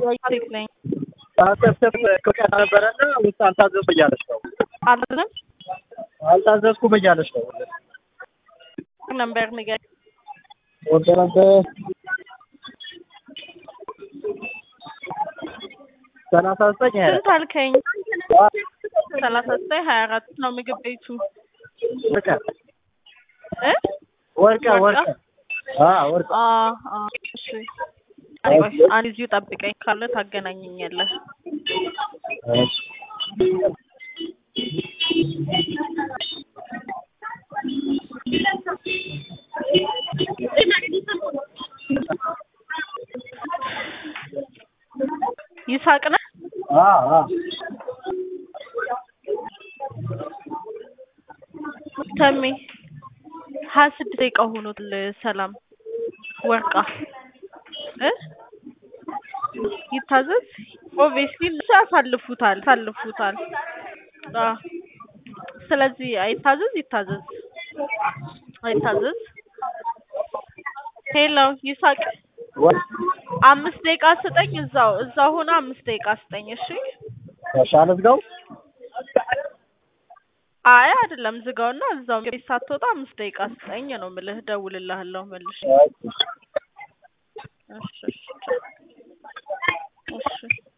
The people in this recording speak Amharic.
ሴት ነኝ። አልተሰብ ከቀና ነበረና ውስጥ አልታዘዝኩም እያለች ነው። አልዝም አልታዘዝኩም እያለች ነው። ነበር ንገር ወደ ነበር ሰላሳ ዘጠኝ ሀያ ስንት አልከኝ? ሰላሳ ዘጠኝ ሀያ አራት ነው ምግብ ቤቱ ወርቀ እ ወርቀ ወርቀ አዎ ወርቀ አ አ እሺ አይ ቆይ አንድ እዚሁ ጠብቀኝ ካለ ታገናኘኛለህ። እሺ ይሳቅ ነህ? አዎ አዎ ተሜ ሀያ ስድስት ደቂቃ ሆኖታል። ሰላም ወርቃ እ ይታዘዝ ኦብቪየስሊ እነሱ ያሳልፉታል ያሳልፉታል። አ ስለዚህ አይታዘዝ ይታዘዝ አይታዘዝ። ሄሎ ይሳቅ ወር አምስት ደቂቃ ስጠኝ። እዛው እዛው ሆነ አምስት ደቂቃ ስጠኝ። እሺ ተሻለ ዝጋው አይ አይደለም ዝጋውና እዛው ቤት ሳትወጣ አምስት ደቂቃ ስጠኝ ነው የምልህ። እደውልልሃለሁ መልሼ። እሺ እሺ እሺ